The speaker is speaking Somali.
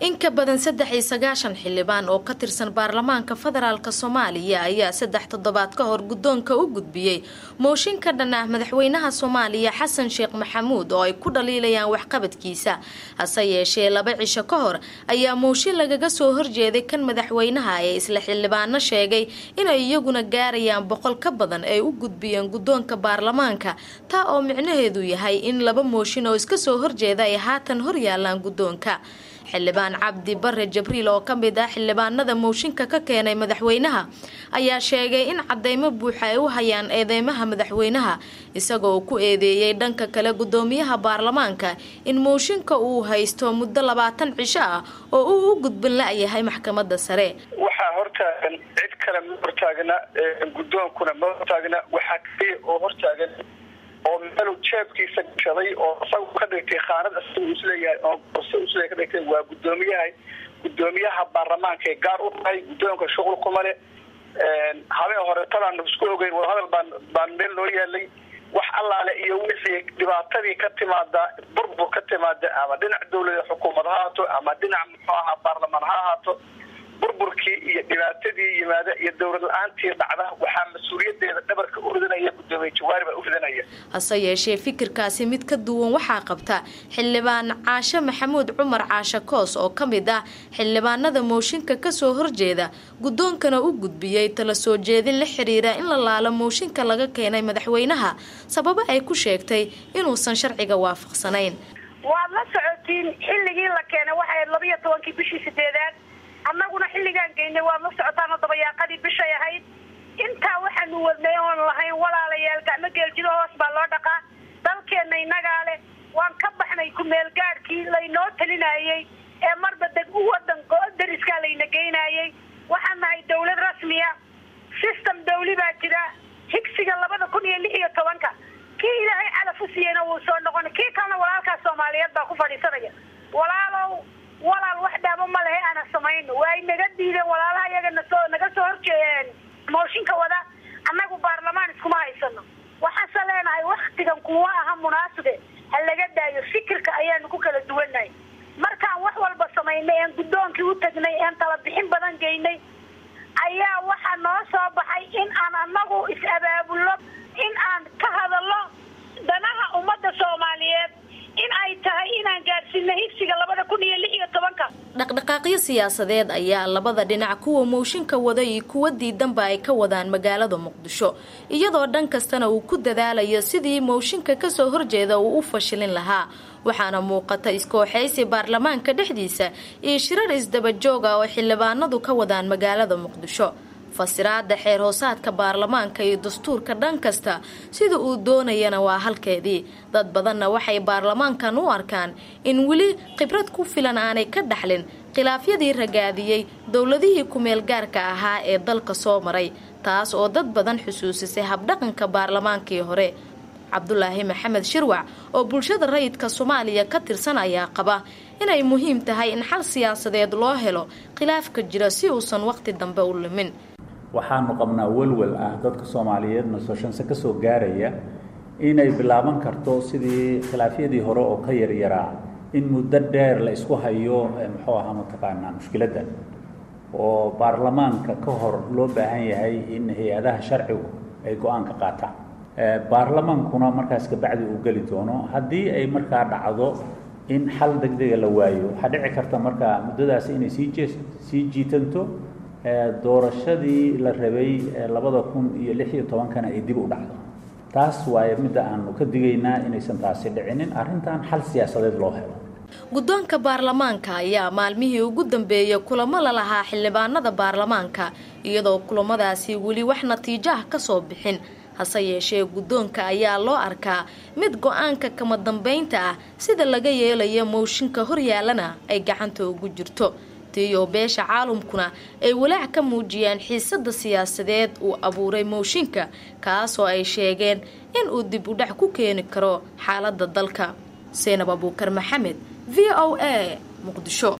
in ka badan saddex iyo sagaashan xildhibaan oo ka tirsan baarlamaanka federaalk soomaaliya ayaa saddex toddobaad ka hor guddoonka u gudbiyey mooshin ka dhan ah madaxweynaha soomaaliya xasan sheekh maxamuud oo ay ku dhaliilayaan waxqabadkiisa hase yeeshee laba cisho ka hor ayaa mooshin lagaga soo horjeeday kan madaxweynaha ee isla xildhibaano sheegay inay iyaguna gaarayaan boqol ka badan ay u gudbiyeen guddoonka baarlamaanka taa oo micnaheedu yahay in laba mooshin oo iska soo horjeeda ay haatan horyaalaan guddoonka xildhibaan cabdi bare jabriil oo ka mid ah xildhibaanada mooshinka ka keenay madaxweynaha ayaa sheegay in cadeymo buuxa ay u hayaan eedeymaha madaxweynaha isagoo ku eedeeyey dhanka kale gudoomiyaha baarlamaanka in mooshinka uu haysto muddo labaatan cisho ah oo uu u gudbin la-yahay maxkamada sare waxaa hortaagan cid kale ma hortaagna guddoonkuna ma hortaagna waxaa kaliya oo hortaagan oo meelu jeebkiisa gashaday oo isagu ka dhigtay khaanad isagu isleeyahay oo borso isleeyahay ka dhigtay waa guddoomiyaha guddoomiyaha baarlamaanka ee gaar u tahay guddoonka shuqul kuma le habeen hore talaan isku ogeyn wadahadal baan baan meel loo yaalay wax allaale iyo wixii dhibaatadii ka timaada burbur ka timaada ama dhinac dawlada xukuumad ha haato ama dhinac muxuu ahaa baarlamaan ha ahaato burburkii iyo dhibaatadii yimaada iyo dowlad la-aantii dhacda waxaa mas-uuliyadeeda dhabarka u ridanaya gudoomiye jawaari baa u ridanaya hase yeeshee fikirkaasi mid ka duwan waxaa qabta xildhibaan caashe maxamuud cumar caashe koos oo ka mid ah xildhibaanada mooshinka kasoo horjeeda guddoonkana u gudbiyey tala soo jeedin la xiriira in la laalo mooshinka laga keenay madaxweynaha sababo ay ku sheegtay inuusan sharciga waafaqsanayn waad la socotiin xilligii la keenay waxay labiyo tobankii bishii sideedaad annaguna xilligaan geynay waad la socotaanoo dabayaaqadii bishay ahayd intaa waxaanu wadnay oon lahayn walaalayaal gacmo geeljido hoos baa loo dhaqaa dalkeenna innagaa leh waan ka baxnay ku-meelgaadhkii laynoo talinayey ee marba deg u wadan dariskaa layna geynayey waxaan nahay dawlad rasmiya system dawli baa jira higsiga labada kun iyo lix iyo tobanka kii ilaahay calaf u siiyeyna wuu soo noqonay kii kalena walaalkaas soomaaliyeed baa ku fadhiisanaya walaalow walaal wax dhaamo ma lehe ana samayno waay naga diideen walaalaha iyaga nasoo naga soo horjeeyeen mooshinka wada annagu baarlamaan iskuma haysano waxaase leenahay waktigan kuma aha munaasibe ha laga daayo fikirka ayaanu ku kala duwannahay markaan wax walba samaynay een guddoonkii u tagnay een tala bixin badan geynay ayaa waxaa noo soo baxay in aan annagu is-abaabulno in aan ka hadalno danaha ummadda soomaaliyeed in ay tahay inaan gaadhsiino higsiga labada kun iyo lix iyo tobanka dhaqdhaqaaqyo siyaasadeed ayaa labada dhinac kuwa mooshinka wada iyo kuwa diidanba ay ka wadaan magaalada muqdisho iyadoo dhan kastana uu ku dadaalayo sidii mooshinka kasoo horjeeda uu u fashilin lahaa waxaana muuqata iskooxaysi baarlamaanka dhexdiisa iyo shirar isdabajooga oo xildhibaanadu ka wadaan magaalada muqdisho fasiraada xeer hoosaadka baarlamaanka iyo dastuurka dhan kasta sida uu doonayana waa halkeedii dad badanna waxay baarlamaankan u arkaan in weli khibrad ku filan aanay ka dhaxlin khilaafyadii ragaadiyey dowladihii ku-meel gaarka ahaa ee dalka soo maray taas oo dad badan xusuusisay habdhaqanka baarlamaankii hore cabdulaahi maxamed shirwac oo bulshada rayidka soomaaliya ka tirsan ayaa qaba inay muhiim tahay in xal siyaasadeed loo helo khilaafka jira si uusan waqti dambe u lumin waxaanu qabnaa welwel ah dadka soomaaliyeed nasoshanse ka soo gaaraya inay bilaaban karto sidii khilaafyadii hore oo ka yaryaraa in muddo dheer la isku hayo muxuu ahaa mataqaanaa mushkiladda oo baarlamaanka ka hor loo baahan yahay in hay-adaha sharcigu ay go-aan ka qaataan baarlamaankuna markaas kabacdi uu geli doono haddii ay markaa dhacdo in xal degdega la waayo waxaa dhici karta markaa muddadaasi inay sii jee sii jiitanto doorashadii la rabay labada kun iyo lix iyo tobankana ay dib u dhacdo taas waaye midda aanu ka digaynaa inaysan taasi dhicinin arrintan xal siyaasadeed loo helo guddoonka baarlamaanka ayaa maalmihii ugu dambeeyay kulamo la lahaa xildhibaanada baarlamaanka iyadoo kulamadaasi weli wax natiijo ah ka soo bixin hase yeeshee guddoonka ayaa loo arkaa mid go-aanka kama dambaynta ah sida laga yeelayo mooshinka horyaalana ay gacanta ugu jirto tiyo beesha caalamkuna ay walaac ka muujiyeen xiisada siyaasadeed uu abuuray mooshinka kaasoo ay sheegeen in uu dib u dhac ku keeni karo xaalada dalka seenab abuukar maxamed v o a muqdisho